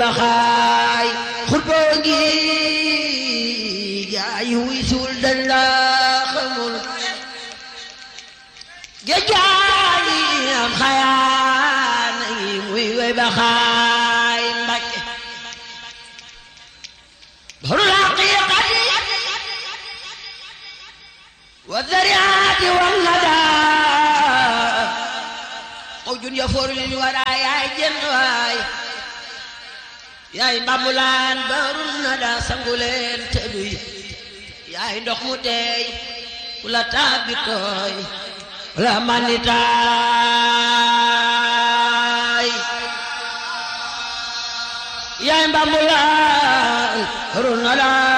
baxaay xutboo ngi gaay wuy suul dañ la xamul géejaay am xayaana yi muy way baxaay mbakke barul haqiqati wa dariati wal nada mawjun yafoor lil wara yaay jën waay yaay mbambulaan barul nada sanguleen te duy yaay ndox mu teey ku la tàbbi tooy la manitaay yaay mbambulaan barul nada